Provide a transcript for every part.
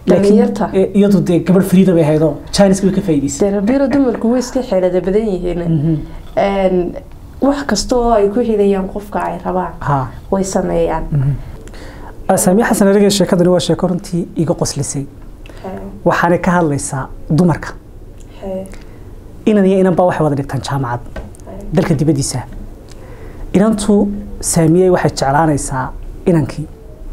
Dhalinyarta. eh, iyadu dee gabadh friida bay ahaydoo jiniska way ka faa'iidaysay dee rabiiro dumarku way iska xeelada badan yihiin Een, wax kasta oo ay ku helayaan qofka ay rabaan ha way sameeyaan saamiya xasan erege sheekadani waa sheeko runtii iga qoslisay waxaanay ka hadlaysaa dumarka inan iyo inan baa waxay wada dhigtaan jaamacad dalka dibaddiisa inantu saamiyey waxay jeclaanaysaa inankii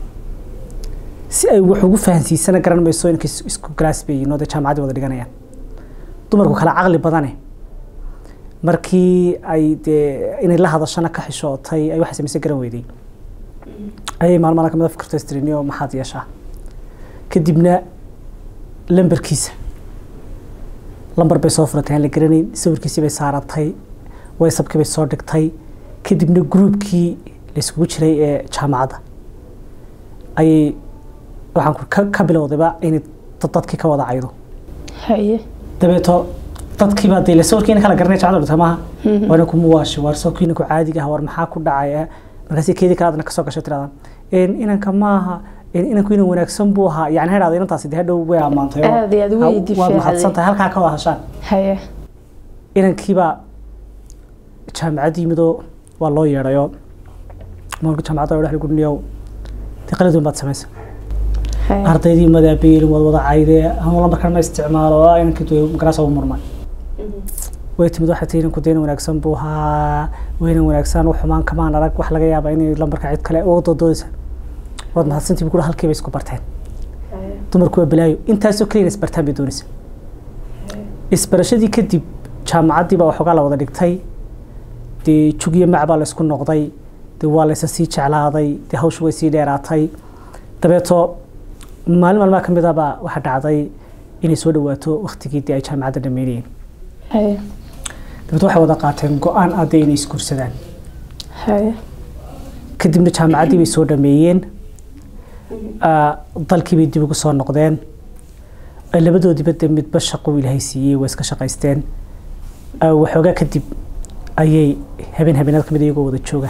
si ay wax ugu fahansiisana garan mayso inankii is- isku galaas bay yihiin oo dee jaamacaddii wada dhiganayaan dumarku kala caqli badane markii ay dee inay la hadashana ka xishootay ay waxay samayse garan weyday ayay maalmaha kamida fikirto istrinio maxaad yeeshaa kadibna lambarkiisa lambar bay soo furatay aan la garanayn sawirkiisii bay saaratay waysabkii bay soo dhigtay kadibna gruubkii la iskugu jiray ee jaamacadda ayay waxaan ku ka, ka bilowdayba inay dad- dadkii ka wada caydo haye dabeeto dadkii baa dee la sawirkiina kala garanay jaamacadda dhigtay maaha waana kuma waashi waar sawirkiina ku caadiga ah war maxaa ku dhacaya markaasi keedii kale adna kasoo gashay tiradan inanka maaha een, inanku inan wanaagsan buu ahaa yani ha dhahda inantaasi dee hadhow way ammaantay oo Aad iyo aad way ha- waad difaacday. mahadsan tahay halkaa ka wada hashaan haye inankiibaa jaamacad yimidoo waa loo yeedhayo maalka jaamacadda dhex gudniyow dee qaladun baad samaysa haye ardaydii madaabeelin wad wada caydee ama lambarkan ma isticmaalo oo inankii dee garaasa u murmay way timid waxay tihi inanku deyna wanaagsan buu ahaa weynan wanaagsan wax xumaan kamaan arag wax laga yaaba inay lambarka cid kale uga doodoodaysa waad mahadsantii bu kuri halkiiba isku barteen dumarku waa balaayo intaasoo keliya isbartaan bay doonaysa isbarashadii kadib jaamacaddii baa waxoogaa la wada dhigtay dee jug iyo mac baa la isku noqday dee waa laysa sii jeclaaday dee hawshu way sii dheeraatay dabeeto maalin maalmaha ka mid ah baa waxaa dhacday inay soo dhawaato waktigii dee ay jaamacadda dhameynayeen haye dabeeto waxay wada qaateen go-aan ah dee inay isguursadaan haye kadibna jaamacaddii bay soo dhameeyeen Ah, dalkii bay dib ugu soo noqdeen Ah, labadoodiba dee midba shaqo uu ilaahay siiyey waa iska shaqaysteen Ah, waxoogaa kadib ayay habeen habeenada kamid iyagoo wada jooga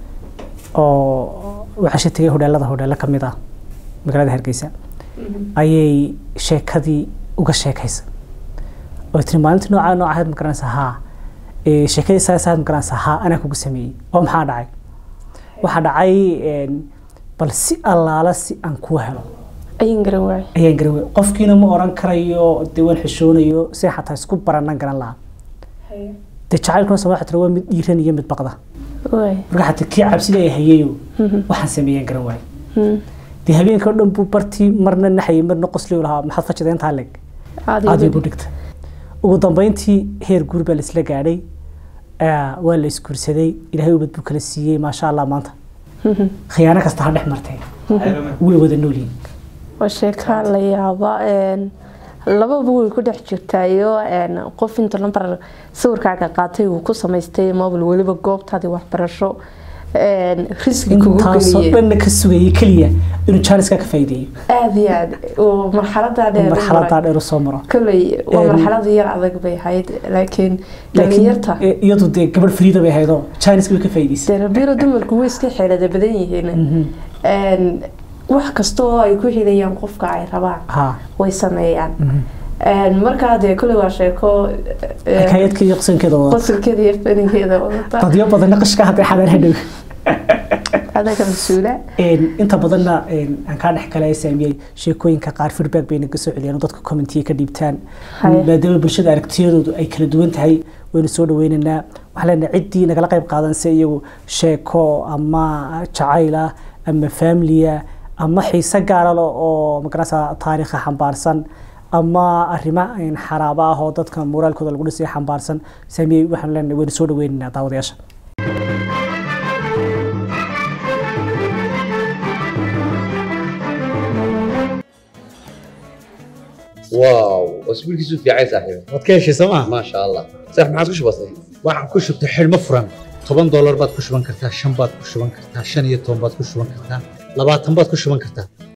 oo waxasha tegay hodheelada hodheelo kamid ah magaalada hargeysa ayay sheekadii uga sheekaysa oo tiri maalintii noocaa nooca ahayd ma garanaysa haa Eh, sheekadii saas ahayd ma garanaysa haa anaa kugu sameeyey oo maxaa dhacay waxaa dhacay een, bal si allaala si aan kuu helo ayin garan waaye ayaan garan wey qofkiina ma oran karayo dee waan xishoonayo si xataa isku baranan garan lahaa dee jacaylkuna sama waxaa tira waa mid dhiiran iyo mid baqda waaye marka xataa kii cabsida ay hayayo waxaan sameeyaan garan waaye Hmm. dee habeenka oo dhan buu bartii marna naxayay marna qosliyu lahaa maxaad fajida intaa leg Adiga aad badi. igu dhigta ugu dambeyntii heer guur baa laisla gaadhay Ah, waa la isguursaday ilaahay ubad buu kala siiyey maasha allah maanta Mhm. khiyaano kasta ha dhex marteen way wada noolyihin waa sheeka la yaaba een, lababa way ku dhex jirtaayo een, qof inta lambar sawirkaaga qaatay uu ku samaystay mobil weliba goobtaadii waxbarasho een, risgi kugu intaasoo geliyey dhanna ka sugayay keliya inuu jaaniska ka faa'iideeyo aada iyo aad oo marxaladaa dheer marxaladaa dheer u soo maro koley waa Een, marxalad yar adag bay ahayd laakiin laakiin dhalinyarta eh, iyadu dee gabadh friida bay ahaydoo jaaniska way ka faa'iidaysay dee rabiiro dumarku way iska xeelada badan yihiin Een, wax kasta oo ay ku helayaan qofka ay rabaan ha way sameeyaan Een, markaa dee koley waa sheeko een, xikaayadka iyo qsankeeda wada qosolkeeda iyo faninkeeda wadata dadyo badanna qashka hadday xadaan hadhow adaga mas-uula Een, inta badanna een, aan kaa dhex kale saamiyey sheekooyinka qaar feedback bay naga soo celiyaan oo dadka commentiya ka dhiibtaan Haye. maadaama bulshada aragtiyadoodu ay kala duwan tahay waynu soo dhaweynaynaa waxaan leenahay ciddii nagala qayb qaadanse iyagu sheeko ama jacayl ah ama familia ama xiise gaara leh oo magarasa taariikha xambaarsan ama arrimo een, xaraabo ah oo dadka moraalkooda lagu dhisay xambaarsan saamiyey waxaan leenahay waynu soo dhaweynaynaa daawadayaasha واو اسبوع كيسو في عايز صاحبي waad ka heshay sooma ما شاء الله صح ما عادش بسيط waxaan ku shubtay xidhmo furan toban doolar baad ku shuban kartaa shan baad ku shuban kartaa shan iyo toban baad ku shuban kartaa labaatan baad ku shuban kartaa